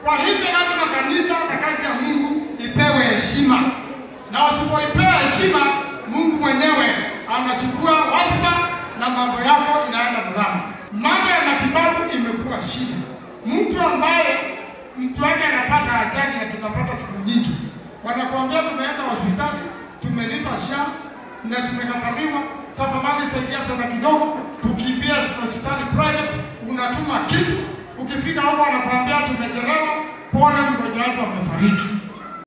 Kwa hivyo lazima kanisa na kazi ya Mungu ipewe heshima, na usipoipewa heshima, Mungu mwenyewe anachukua wadhifa na mambo yako inaenda mrama. Mambo ya matibabu imekuwa shida. Mtu ambaye mtu wake anapata ajali na tunapata siku nyingi, wanakuambia tumeenda hospitali, tumelipa SHA na tumekataliwa, tafadhali saidia fedha kidogo, tukimbia hospitali private, unatuma kitu, ukifika huko wanakuambia tumechelewa, pole, mgonjwa wako amefariki.